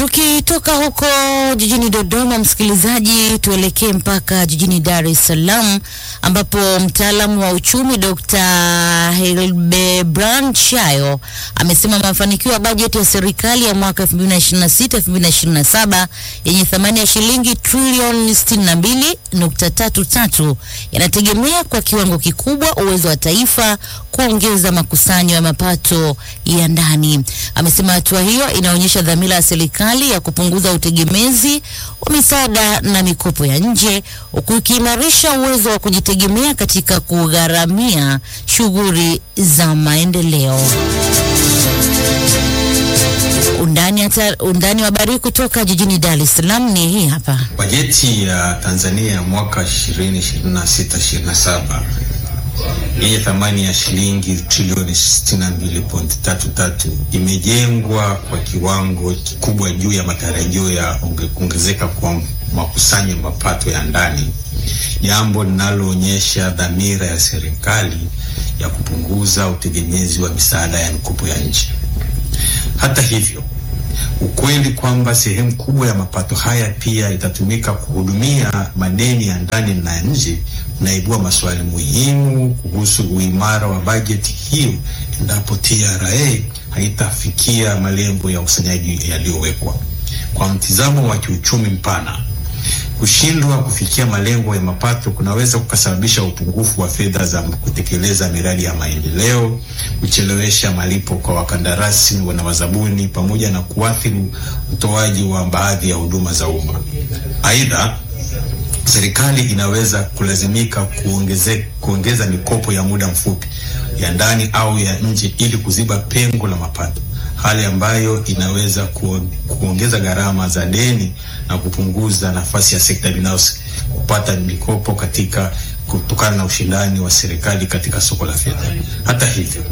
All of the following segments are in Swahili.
Tukitoka huko jijini Dodoma, msikilizaji, tuelekee mpaka jijini Dar es Salaam ambapo mtaalamu wa uchumi Dr. Hildebrand Shayo amesema mafanikio ya bajeti ya serikali ya mwaka 2026-2027 yenye thamani ya shilingi trilioni 62.33 yanategemea kwa kiwango kikubwa uwezo wa taifa kuongeza makusanyo ya mapato ya ndani. Amesema hatua hiyo inaonyesha dhamira ya serikali ya kupunguza utegemezi wa misaada na mikopo ya nje huku ikiimarisha uwezo wa kujitegemea katika kugharamia shughuli za maendeleo. Undani, hata, undani wa habari kutoka jijini Dar es Salaam ni hii hapa. Bajeti ya Tanzania ya mwaka 2026-2027 yenye thamani ya shilingi trilioni 62.33 imejengwa kwa kiwango kikubwa juu ya matarajio ya kuongezeka kwa makusanyo ya mapato ya ndani, jambo linaloonyesha dhamira ya serikali ya kupunguza utegemezi wa misaada ya mikopo ya nje. Hata hivyo, ukweli kwamba sehemu kubwa ya mapato haya pia itatumika kuhudumia madeni ya ndani na nje unaibua maswali muhimu kuhusu uimara wa bajeti hiyo endapo TRA haitafikia malengo ya ukusanyaji yaliyowekwa. Kwa mtizamo wa kiuchumi mpana, kushindwa kufikia malengo ya mapato kunaweza kukasababisha upungufu wa fedha za kutekeleza miradi ya maendeleo, kuchelewesha malipo kwa wakandarasi na wazabuni, pamoja na kuathiri utoaji wa baadhi ya huduma za umma. Aidha, serikali inaweza kulazimika kuongeze, kuongeza mikopo ya muda mfupi ya ndani au ya nje ili kuziba pengo la mapato, hali ambayo inaweza kuongeza gharama za deni na kupunguza nafasi ya sekta binafsi kupata mikopo katika kutokana na ushindani wa serikali katika soko la fedha. Hata hivyo,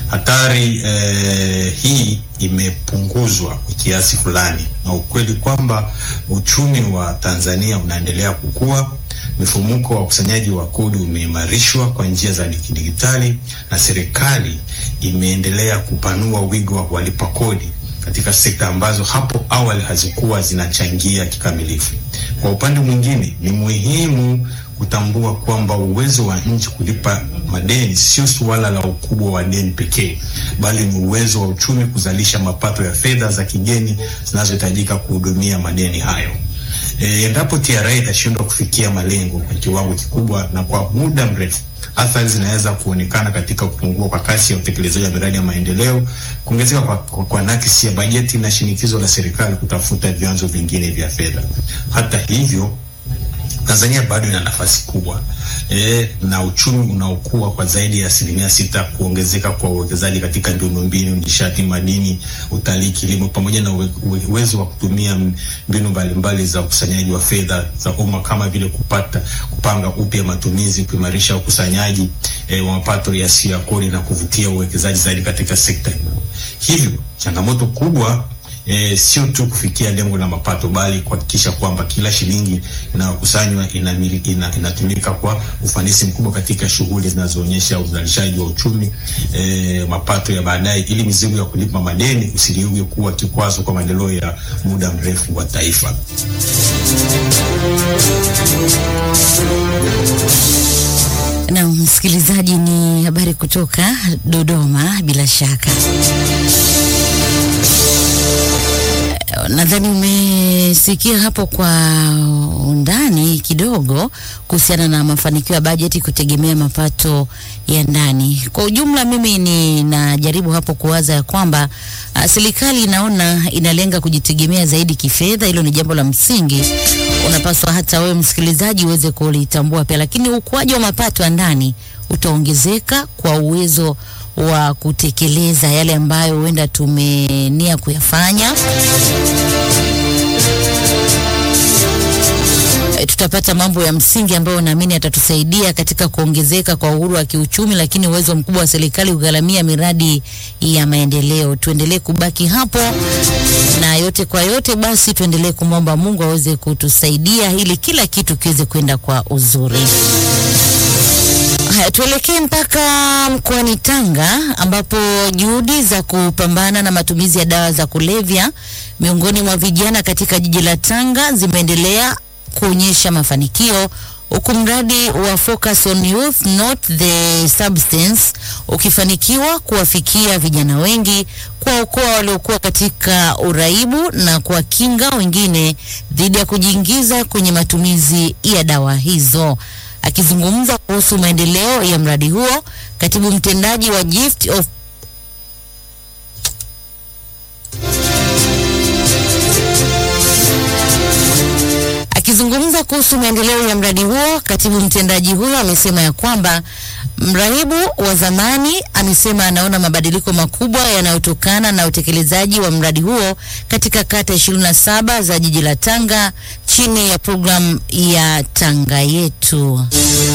hatari eh, hii imepunguzwa kwa kiasi fulani na ukweli kwamba uchumi wa Tanzania unaendelea kukua. Mfumuko wa ukusanyaji wa kodi umeimarishwa kwa njia za kidijitali na serikali imeendelea kupanua wigo wa walipa kodi katika sekta ambazo hapo awali hazikuwa zinachangia kikamilifu. Kwa upande mwingine, ni muhimu kutambua kwamba uwezo wa nchi kulipa madeni sio suala la ukubwa wa deni pekee, bali ni uwezo wa uchumi kuzalisha mapato ya fedha za kigeni zinazohitajika kuhudumia madeni hayo. E, endapo TRA itashindwa kufikia malengo kwa kiwango kikubwa na kwa muda mrefu, athari zinaweza kuonekana katika kupungua kwa kasi ya utekelezaji wa miradi ya maendeleo, kuongezeka kwa, kwa, kwa nakisi ya bajeti na shinikizo la serikali kutafuta vyanzo vingine vya fedha. Hata hivyo Tanzania bado ina nafasi kubwa e, na uchumi unaokuwa kwa zaidi ya asilimia sita. Kuongezeka kwa uwekezaji katika miundombinu, nishati, madini, utalii, kilimo pamoja na uwe, uwezo wa kutumia mbinu mbalimbali za ukusanyaji wa fedha za umma kama vile kupata kupanga upya matumizi, kuimarisha ukusanyaji e, wa mapato yasiyo ya kodi na kuvutia uwekezaji zaidi katika sekta hiyo. Hivyo changamoto kubwa E, sio tu kufikia lengo la mapato bali kuhakikisha kwamba kila shilingi inayokusanywa inatumika ina, ina kwa ufanisi mkubwa katika shughuli zinazoonyesha uzalishaji wa uchumi e, mapato ya baadaye, ili mizigo ya kulipa madeni usiliuge kuwa kikwazo kwa maendeleo ya muda mrefu wa taifa. Na msikilizaji, ni habari kutoka Dodoma bila shaka nadhani umesikia hapo kwa undani kidogo kuhusiana na mafanikio ya bajeti kutegemea mapato ya ndani. Kwa ujumla, mimi ninajaribu hapo kuwaza ya kwamba uh, serikali inaona inalenga kujitegemea zaidi kifedha. Hilo ni jambo la msingi, unapaswa hata wewe msikilizaji uweze kulitambua pia, lakini ukuaji wa mapato ya ndani utaongezeka kwa uwezo wa kutekeleza yale ambayo huenda tumenia kuyafanya. E, tutapata mambo ya msingi ambayo naamini yatatusaidia katika kuongezeka kwa uhuru wa kiuchumi, lakini uwezo mkubwa wa serikali kugharamia miradi ya maendeleo. Tuendelee kubaki hapo, na yote kwa yote, basi tuendelee kumwomba Mungu aweze kutusaidia ili kila kitu kiweze kwenda kwa uzuri. Haya, tuelekee mpaka mkoani Tanga ambapo juhudi za kupambana na matumizi ya dawa za kulevya miongoni mwa vijana katika jiji la Tanga zimeendelea kuonyesha mafanikio huku mradi wa Focus on Youth Not the Substance ukifanikiwa kuwafikia vijana wengi, kuwaokoa waliokuwa katika uraibu na kuwakinga wengine dhidi ya kujiingiza kwenye matumizi ya dawa hizo. Akizungumza kuhusu maendeleo ya mradi huo, katibu mtendaji wa Gift of Akizungumza kuhusu maendeleo ya mradi huo, katibu mtendaji huyo amesema ya kwamba mrahibu wa zamani amesema anaona mabadiliko makubwa yanayotokana na utekelezaji wa mradi huo katika kata 27 za jiji la Tanga chini ya programu ya Tanga Yetu.